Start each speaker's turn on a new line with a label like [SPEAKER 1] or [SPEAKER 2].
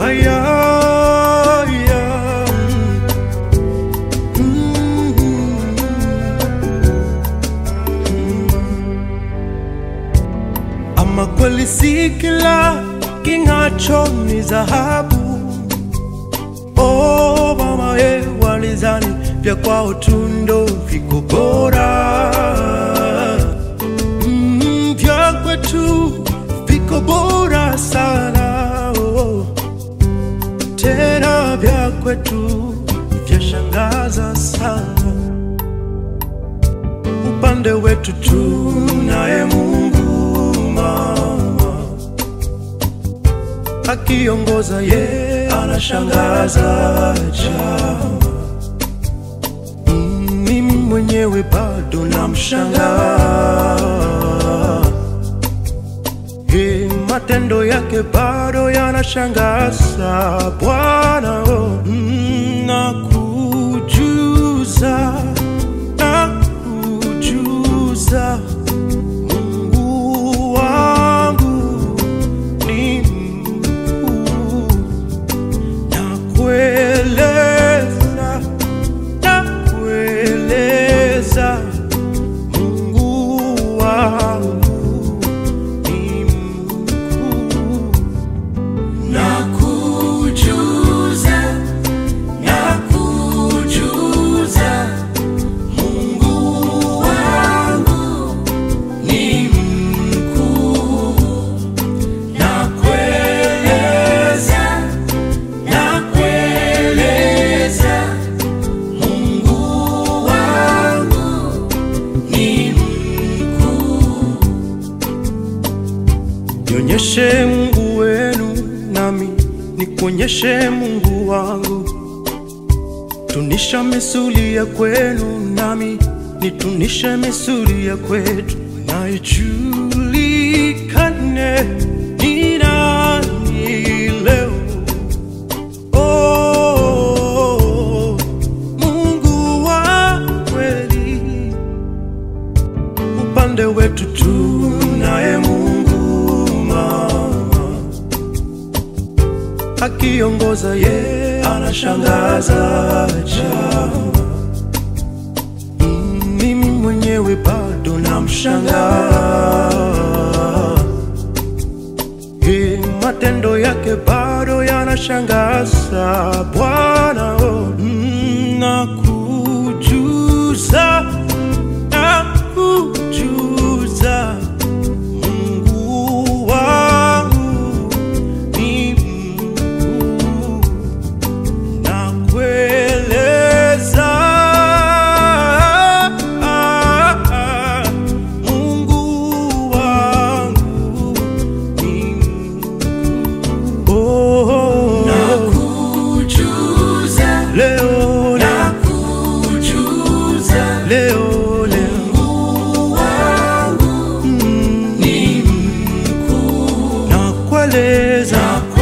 [SPEAKER 1] aya, aya. Mm, mm. Ama kweli si kila king'acho ni dhahabu. Oh mama ye, walizani vya kwao tundo viko bora mm, vya kwetu viko bora sana oh. Tena vya kwetu vyashangaza sana. Upande wetu tunaye Mungu mama, akiongoza ye anashangaza chama. Mm, Mimi mwenyewe bado namshangaa Hey, matendo yake bado yanashangaza Bwana oh, mm, nakujuza nakujuza Mungu wangu ni mkuu nakueleza nakueleza Mungu wangu ni mkuu
[SPEAKER 2] Nakujuza, nakujuza, Mungu wangu ni mkuu. Nakueleza, nakueleza, Mungu wangu ni mkuu.
[SPEAKER 1] Nionyeshe Mungu wenu nami nikuonyeshe Mungu wangu. Tunisha misuli ya kwenu nami nitunishe misuli ya kwetu, na ijulikane ni nani leo. Oh, Mungu wa kweli upande wetu tunaye Mungu mama, akiongoza ye anashangaza chama. Mm, Mimi mwenyewe bado namshangaa Hey, matendo yake bado yanashangaza Bwana oh, mm, nakujuza nakujuza Mungu wangu ni mkuu nakueleza Mungu wangu ni mkuu oh,
[SPEAKER 2] Nakujuza,
[SPEAKER 1] leo leo
[SPEAKER 2] nakujuza,
[SPEAKER 1] leo leo
[SPEAKER 2] Mungu wangu
[SPEAKER 1] mm,
[SPEAKER 2] ni mkuu.
[SPEAKER 1] nakueleza
[SPEAKER 2] Nakueleza,